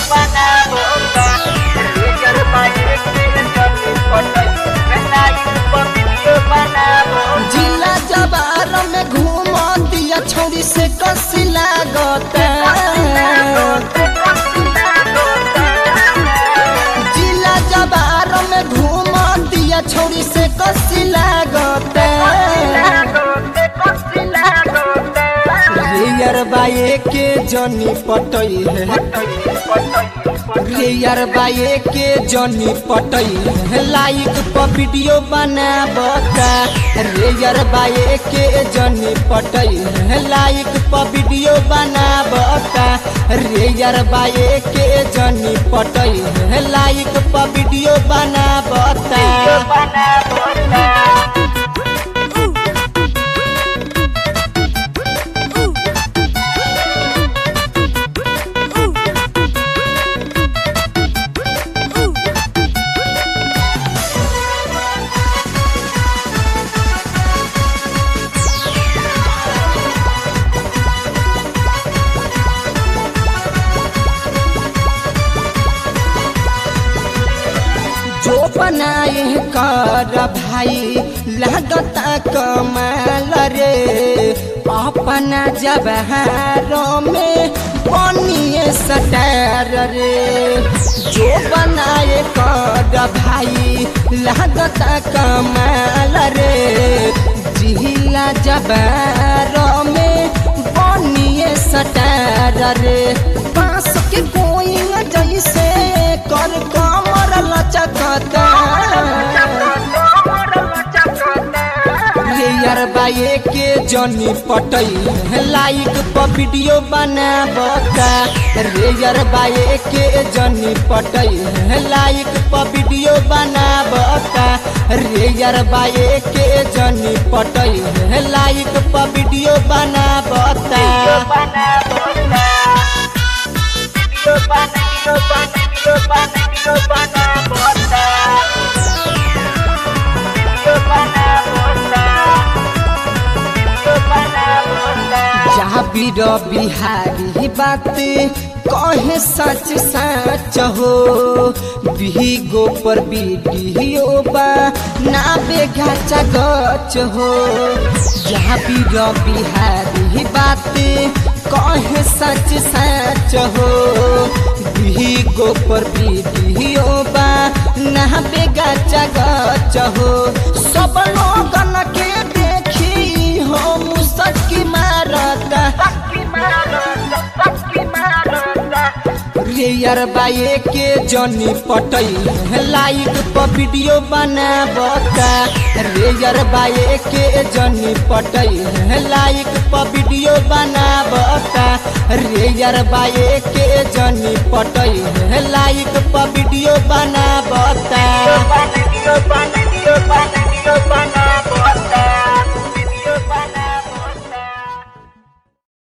जिला जबार में घूम दिया छोरी से कसी लागता जिला जबार में घूम दिया छोरी से कसी लागता रेयर बाए के जनी पटई है रेयर बाए के जनी पटई है लाइक पर वीडियो बनाबता रेयर बाए के जनी पटई है लाइक पर वीडियो बनाबता रेयर बाए के जनी पटई है लाइक पर वीडियो बनाबता जो बनाए कर भाई लगता कमाल रे अपना जबहारों में बनिए सटार रे जो बनाए कर भाई लगता कमाल रे जिला जबहारों में बनिए सटार रे बांस के कोई जैसे कर कमर लचकता रेयर बाए के जनी पटई लाइक पर वीडियो बनाबता रेयर बाए के जनी पटई लाइक पर वीडियो बनाबता रेयर बाए के जनी पटई लाइक पर वीडियो बनाबता जहाँ बीर बिहारी बात कहे सच सच हो बिगो पर वीडियो बा ना बेगा गच हो जहाँ बीर बिहारी बात कहे सच सच हो बिगो पर वीडियो बा ना बेगा गच हो सब लोगन के देखी हो मुसकी मारता रेयर बाए के जनी पटई लाइक पर वीडियो बनाबता रेयर बाए के जनी पटई लाइक पर वीडियो बनाबता रेयर बाए के जनी पटई लाइक पर वीडियो बनाबता